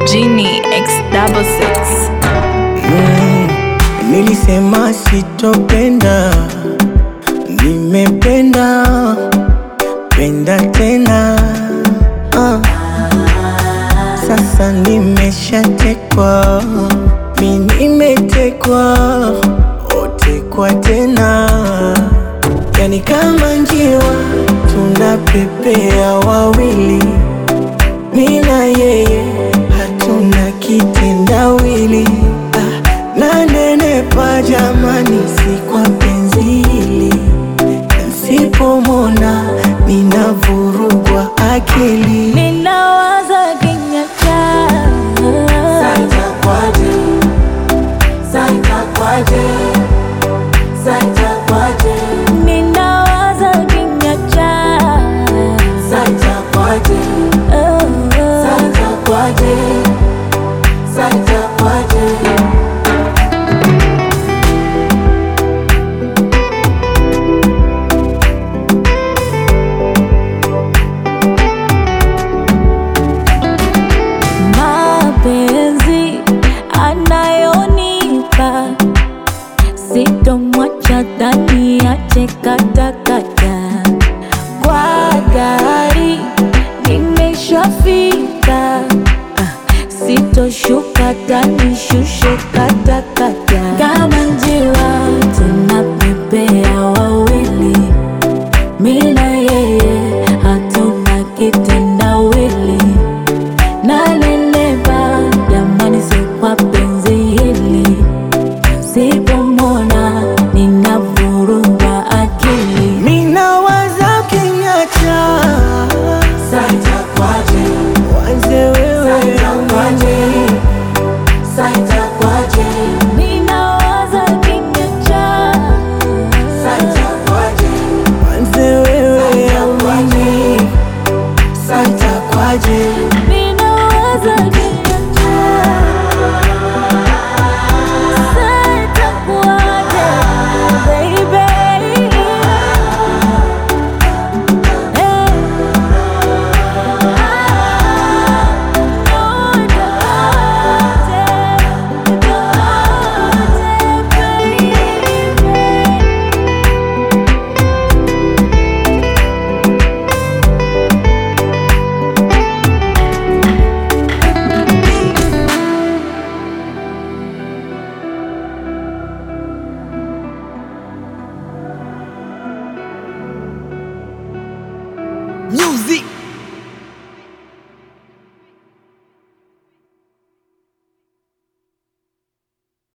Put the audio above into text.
Genie X double six. Mm, nilisema sitopenda, nimependa penda tena ah. Sasa nimeshatekwa, mi nimetekwa, otekwa tena, yani kama njiwa tunapepea wawili, mi na yeye hatuna kitendawili ah, nanenepa jamani, si kwa penzi hili, nsipomona ninavurugwa akili Ninawaza kinyatta Ninawaza kinyatta Mapenzi anayonipa sitomwacha ndani ache katakata kwa gari nimeshafika Ah, sitoshuka tanishushe katakata kama njiwa tunapepea wawili mi na yeye hatuna kitendawili nanenepa jamani, si kwa penzi hili, sipomona ninavurugwa akili. Minawaza kinyacha wanze wewe Ninawaza kinyacha wanze wewe amini santa kwaje ninawaza